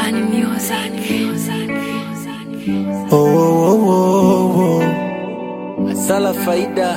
Bani Music. Oh, oh, oh, oh. Asala faida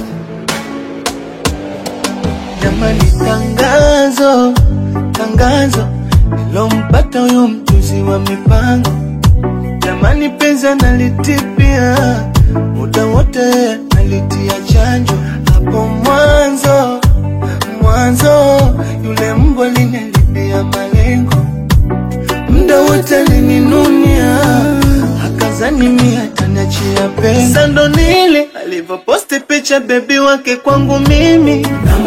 jamani, tangazo tangazo nilompata huyo mjuzi wa mipango jamani, penzi analitipia muda wote nalitia chanjo hapo mwanzo mwanzo, yule mbwa linalibia malengo muda wote alininunia akazani mia taniachia pesa, ndo nile alivyoposti picha bebi wake kwangu mimi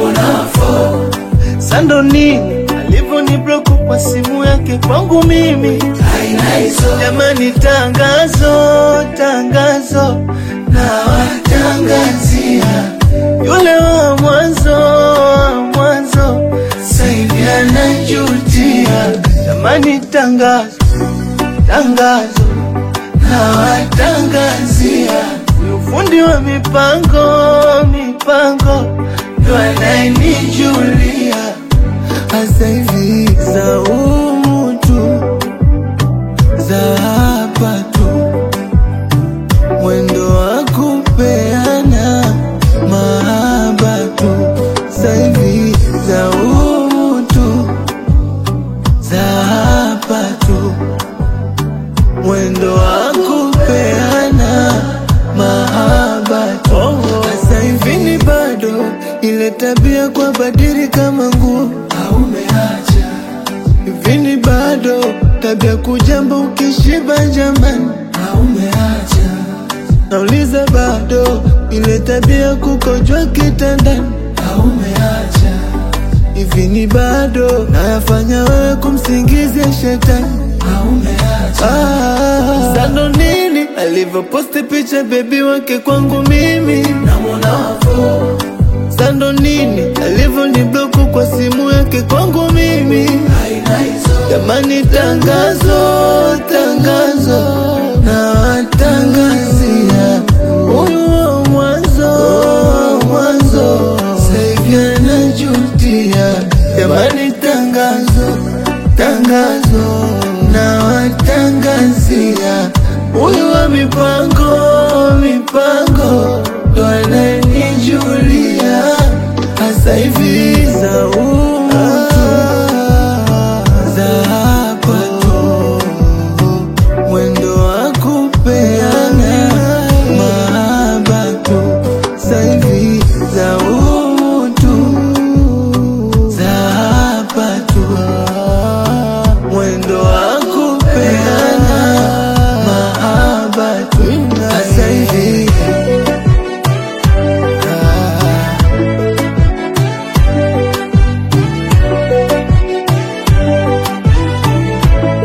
sando nini alivyonibloku kwa simu yake kwangu mimi jamani, tangazo tangazo na watangazia yule wa mwanzo wa mwanzo saivi anajutia jamani, tangazo tangazo na watangazia huyu fundi wa mipango mipango ndo anayenijulia hasa hivi za umutu za hapa tu mwendo wa kupeana mahaba tu saivi za umutu za hapa tu mwendo wa kupeana mahaba tu sasa hivi ni bado ile tabia kwa badiri kama nguo haumeacha hivi ni bado tabia kujamba ukishiba jamani haumeacha nauliza bado ile tabia kukojwa kitandani haumeacha hivi ni bado nayafanya wewe kumsingizia shetani Ah, sando nini alivyoposti picha bebi wake kwangu mimi sando nini alivyonibloku kwa simu yake kwangu mimi jamani tangazo tangazo na watangazia huyu wa mwanzo wa mwanzo saivi anajutia jamani tangazo tangazo na watangazia huyu wa mipango mipango ndo ananijulia hasa hivi za